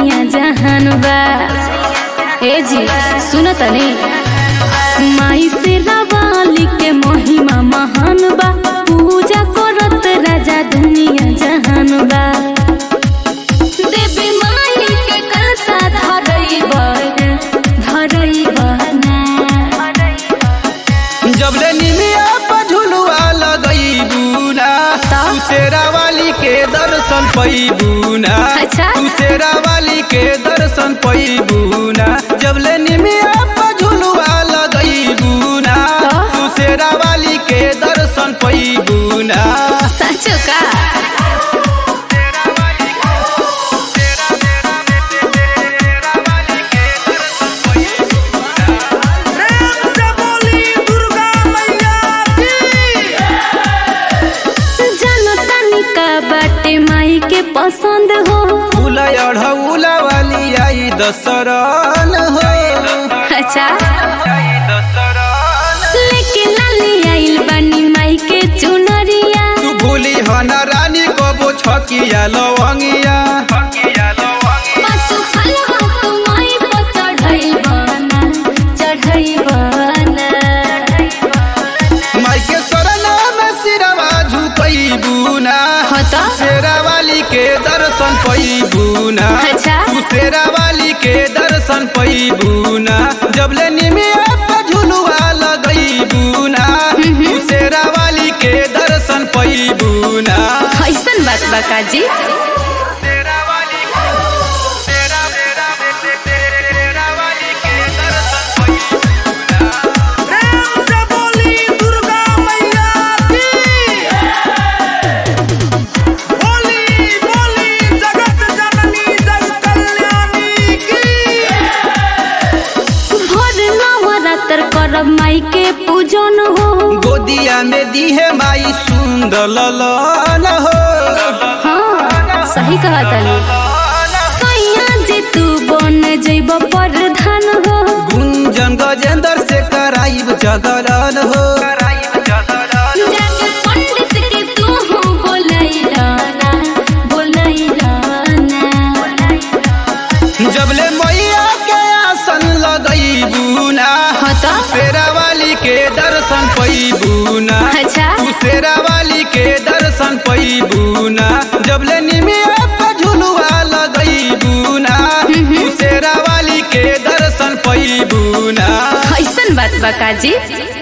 दुनिया जहान बा ए जी सुन तनी माई से रवाली के महिमा महान बा पूजा करत राजा दुनिया जहान बा देवी माई के कलसा धरई बना धरई बना जबले निमिया पर झुलुआ लगईबू ना ता? तू शेरा वाली के दर्शन पैबू ना अच्छा। तू शेरा वाली के दर्शन पैबू ना जबले निमिया पर झुलुआ लगईबू ना ता? तू शेरा वाली के दर्शन पैबू ना सचो का जानो तनी का बाटे माई के पसंद हो फूल अढ़ौला वाली आई दसरन हो अच्छा लेके लाली आइल बानी माई के चुनरिया तू भूली हन रानी कबो छकिया लवंगिया पाछू फलवा तू माई पर चढ़ई बना चढ़ई बना माई के शरण में सिरवा झुकईबू ना हो तो शेरा वाली के दर्शन पैबू ना अच्छा। तू शेरा वाली के दर्शन पैबू ना जबले निमिया पर झुलुआ लगईबू ना तू शेरा वाली के दर्शन पैबू ना कैसन बात बा काजी भोर नवरात्र करब माई के पूजन हो गोदिया में दीहे माई सुंदर ललन हो हाँ सही कहा तनी सैया जे तू बन जइब प्रधान हो गुंजन गजेंद्र से कराइब जगरन हो जाके पंडित के तू हो बोलैलाना बोलैलाना जबले मैया के आसन लगईबू ना हो तो शेरा वाली के दर्शन पैबू ना अच्छा तू शेरा वाली के दर्शन पैबू ना जबले निमिया पर झुलुआ लगईबू ना तू शेरा वाली के दर्शन पैबू ना कैसन बात बा काजी